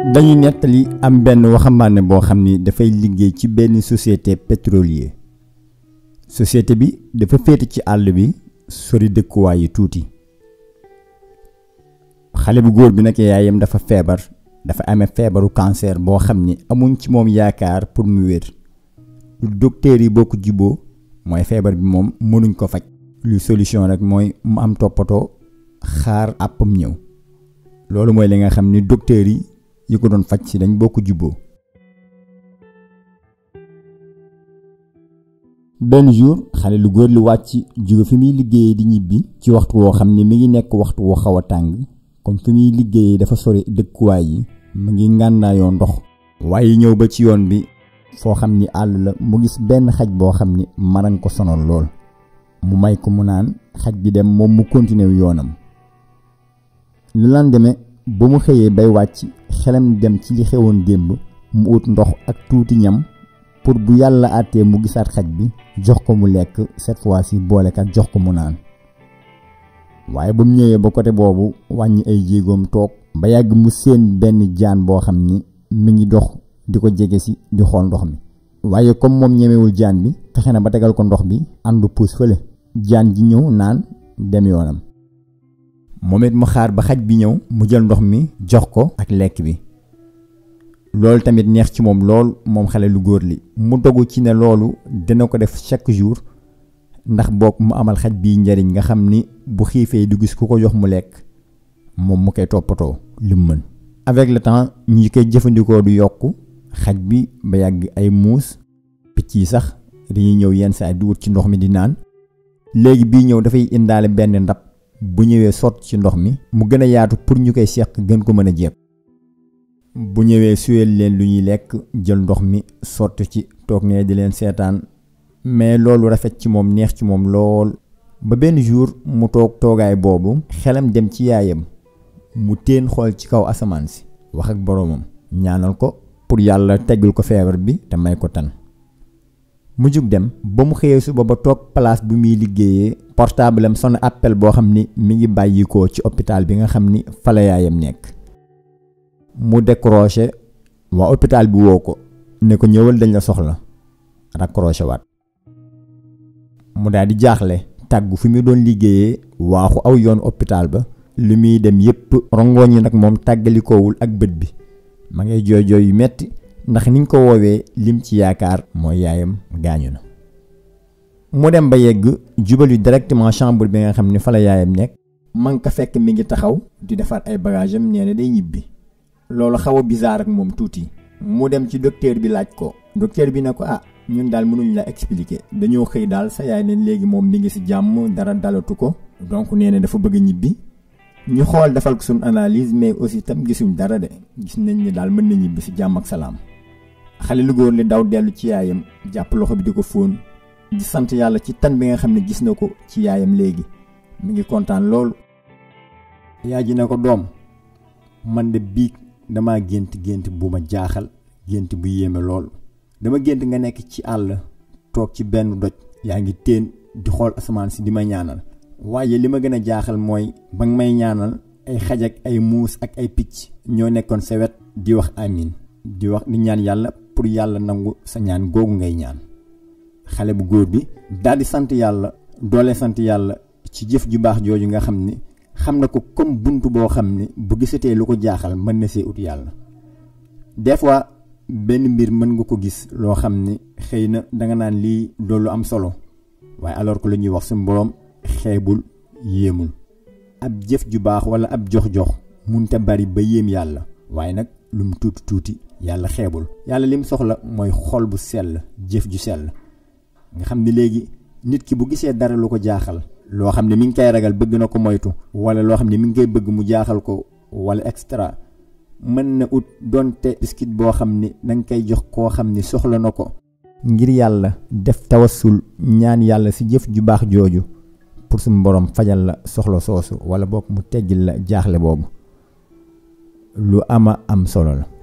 dañuy nettali am benn waxambaane boo xam ni dafay liggéey ci benn société pétrolier société bi dafa féete ci àll bi sori dëkkuwaay yi tuuti xale bu góor bi nag yaayam dafa feebar dafa amee feebaru cancer boo xam ni amuñ ci moom yaakaar pour mu wér lu docteur yi bokk juboo mooy feebar bi moom mënuñ ko faj lu solution rek mooy mu am toppatoo xaar àppam ñëw loolu mooy li nga xam ni docteur yi yi ko doon faj si dañ bokk jubboo benn jour xale lu góor lu wàcc jóge fi muy liggéeyee di ñibbi ci waxtu woo xam ne mi ngi nekk waxtu woo xaw a tàng comme fi muy liggéeyee dafa sori dëkkuwaay yi mu ngi ngànnaayoo ndox waaye ñëw ba ci yoon bi foo xam ni àll la mu gis benn xaj boo xam ni maran ko sonal lool mu may ko mu naan xaj bi dem moom mu continuer yoonam lu lendemain ba mu xëyee bay wàcc xelam dem ci li xewoon démb mu ut ndox ak tuuti ñam pour bu yàlla àttee mu gisaat xaj bi jox ko mu lekk cette fois-ci boolekat jox ko mu naan waaye ba mu ñëwee ba côté boobu wàññi ay jéegoom toog ba yàgg mu séen benn jaan boo xam ni mi ngi dox di ko jege si di xool ndox mi waaye comme moom ñemewul jaan bi fexe na ba tegal ko ndox bi àndu puus fële jaan ji ñëw naan dem yoonam moom it mu xaar ba xaj bi ñëw mu jël ndox mi jox ko ak lekk bi loolu tamit neex ci moom lool moom xale lu góor li mu dogu ci ne loolu dina ko def chaque jour ndax boog mu amal xaj bi njariñ nga xam ni bu xiifee du gis ku ko jox mu lekk moom mu koy toppatoo li mu mën avec le temps ñi koy jëfandikoo du yokk xaj bi ba yàgg ay muus picc yi sax dañuy ñëw yenn saa di wut ci ndox mi di naan léegi bii ñëw dafay indaale benn ndab bu ñëwee sott ci ndox mi mu gën a yaatu pour ñu koy seq gën ko mën a jeeb bu ñëwee suyal leen lu ñuy lekk jël ndox mi sotti ci toog ne di leen seetaan mais loolu rafet ci moom neex ci moom lool ba benn jour mu toog toogaay boobu xelam dem ci yaayam mu teen xool ci kaw asamaan si wax ak boroomam ñaanal ko pour yàlla teggul ko feebar bi te may ko tan mu jug dem ba mu xëyee suba ba toog place bu muy liggéeyee portable am sonn appel boo xam ni mi ngi bàyyikoo ci hôpital bi nga xam ni fa la yaayam nekk mu décroché waa hôpital bi woo ko ne ko ñëwal dañ la soxla raccroché waat mu daal di jaaxle tàggu fi mu doon liggéeyee waaxu aw yoon hôpital ba li muy dem yépp rongoñ yi nag moom tàggalikoowul ak bët bi ma ngay jooy jooy yu metti ndax niñ ko woowee lim ci yaakaar mooy yaayam gaañu na mu dem ba yegg jubali directement chambre bi nga xam ne fa la yaayam nekk man ka fekk mi ngi taxaw di defar ay bagage am nee na day ñibbi loolu xaw a bizarre ak moom tuuti mu dem ci docteur bi laaj ko docteur bi ne ko ah ñun daal mënuñ la expliquer dañoo xëy daal sa yaay ne léegi moom mi ngi ci jàmm dara dalatu ko donc nee na dafa bëgg ñibbi ñu xool defal ko suñ analyse mais aussi tam gisuñ dara de gis nañ ni daal mën na ñibbi ci jàmm ak salaam xale lu góor li daw dellu ci yaayam jàpp loxo bi di ko fóon di sant yàlla ci tan bi nga xam ne gis na ko ci yaayam léegi mi ngi kontaan loolu yaay ji ne ko doom man de biig dama gént gént bu ma jaaxal gént bu yéeme lool dama gént nga nekk ci àll toog ci benn doj yaa ngi teen di xool asamaan si di ma ñaanal waaye li ma gën a jaaxal mooy ba nga may ñaanal ay xaj ak ay muus ak ay picc ñoo nekkoon sa wet di wax amin di wax di ñaan yàlla pour yàlla nangu sa ñaan googu ngay ñaan xale bu góor bi daal di sant yàlla doole sant yàlla ci jëf ju baax jooju nga xam ni xam na ko comme bunt boo xam ni bu gisatee lu ko jaaxal mën na see ut yàlla des fois benn mbir mën nga ko gis loo xam ni xëy na danga naan lii loolu am solo waaye alors que lu ñuy wax suñu boroom xeebul yéemul ab jëf ju baax wala ab jox-jox munte bari ba yéem yàlla waaye nag lum tuuti tuuti yàlla xeebul yàlla lim soxla mooy xol bu sell jëf ju sell nga xam ni léegi nit ki bu gisee dara lu ko jaaxal loo xam ne mi ngi koy ragal bëgg na ko moytu wala loo xam ne mi ngi koy bëgg mu jaaxal ko wala extra mën na ut donte biskit boo xam ni danga koy jox koo xam ni soxla na ko ngir yàlla def tawassul ñaan yàlla ci jëf ju baax jooju pour suñu borom fajal la soxla soosu wala boog mu teggil la jaaxle boobu lu ama am solo la